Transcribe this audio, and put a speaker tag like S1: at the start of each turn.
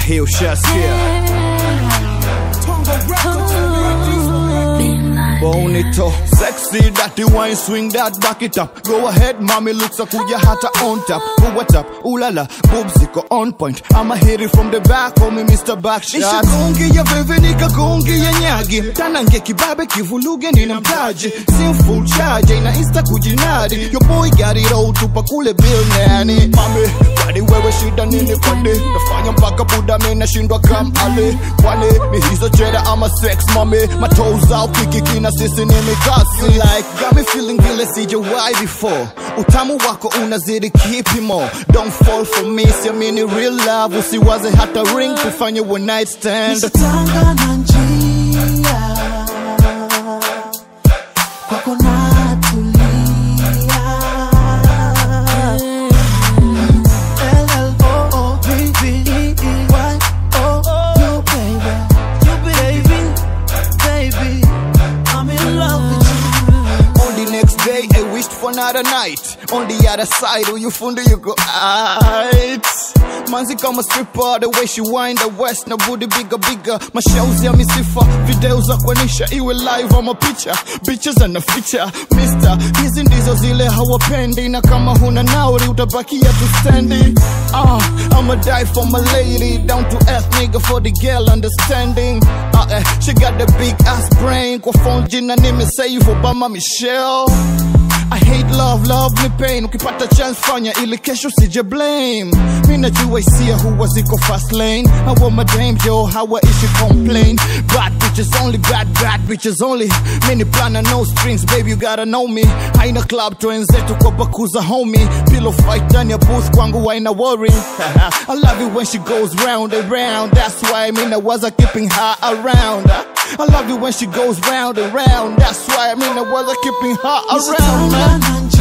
S1: hii ushasikia Bonito, sexy, dirty wine, swing that, back it up. Go ahead, mommy looks a kuja hata on top. Who what up? Ooh la la, boobs ziko on point. I'ma hit it from the back, call me Mr. Backshot. Nishagongi ya veve nikagongi ya nyagi. Tanange kibabe kivuluge nina mtaji. Sim full charge, ina insta kujinadi. Your boy got it all, tupa kule bill nani. Mami, kwani wewe shida nini kwani? Nafanya mpaka buda mimi nashindwa kam ali. Kwani mi hizo cheda ama sex mami. My toes out, kiki na sisi ni mikasi. You like, got me feeling vile sijawahi before. Utamu wako unazidi kipimo. Don't fall for me, siamini real love. Usiwaze hata ring, tufanye one night stand.
S2: Nishatanga na njia kwako natulia L-L-O-O-V-V-E-Y-O You baby, you baby, baby I'm in love with you
S1: On the next day, I wished for another night. On the other side, who you found you go out. Manzi kama stripper, the way she wind the west na booty bigger bigger. Mashauri ya misifa, video za kuonyesha iwe live ama picha. Bitches ana feature, mister. Hizi ndizo zile hawapendi na kama huna nauri utabakia tu standing. Ah, I'ma die for my lady, down to earth nigga for the girl understanding. Ah, eh, she got the big ass brain, kwa phone jina nimesave Obama Michelle. I hate love, love ni pain. Ukipata chance fanya ili kesho sije blame. Mi najua hisia huwa ziko fast lane. Hawa madame yo hawaishi complain. Bad bitches only, bad bad bitches only. Mini plana no strings, baby you gotta know me. Haina club twenzetu kwa bakuza homie. Pillow fight ndani ya booth kwangu haina worry. I love it when she goes round and round. That's why mi nawaza keeping her around. I love it when she goes round and round. That's why I mean I was keeping her around.
S2: Nishatanga
S1: Man.
S2: na